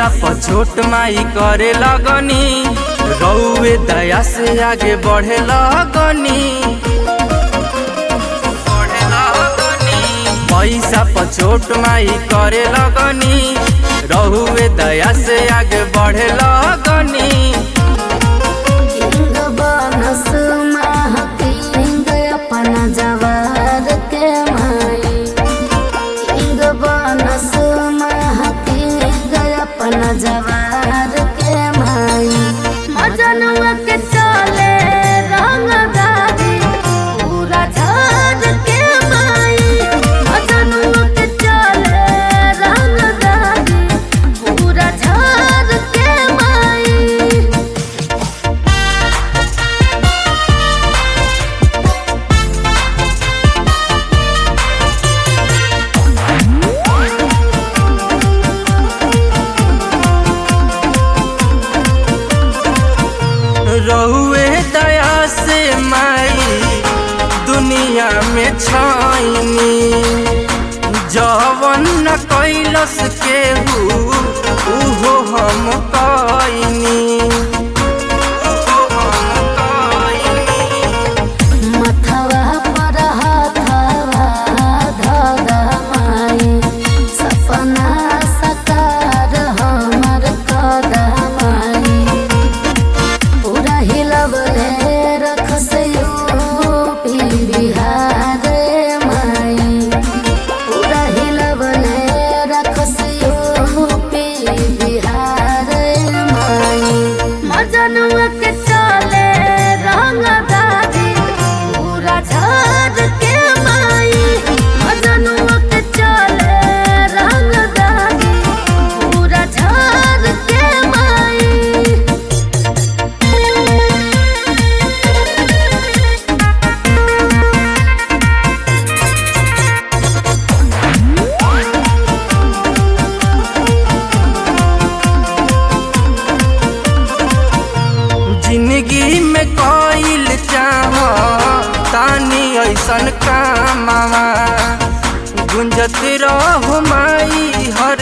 पैसा पर छोट माई करे लगनी रउए दया से आगे बढ़े लगनी बढ़े लगनी। पैसा पर छोट माई करे लगनी रहुए दया से आगे बढ़े लगनी किंग बनस महकिंग अपना जवार के माई किंग बनस महकिंग अपना जवार के माई मजनुआ के चले रंगदारी पूरा झाड़ के माई मजनुआ के चले रंगदारी पूरा झाड़ के माई रहुए दया से माई दुनिया में छाइनी जवन न कैलस केहू उहो हम कइनी उहो हम कइनी। मथवा पर हाथवा धगा माई सपना सकार हमर कदमाई पूरा हिलवले रख से यूपी बिहार माई पूरा हिलवले रख से यूपी बिहार माई मजनुआ के चले रंगदारी पूरा झाड़ के माई मजनुआ के चले रंगदारी पूरा झाड़ के माई जिंदगी में कोइल चाह तानी ऐसन कामवा गुंजत रहो माई हर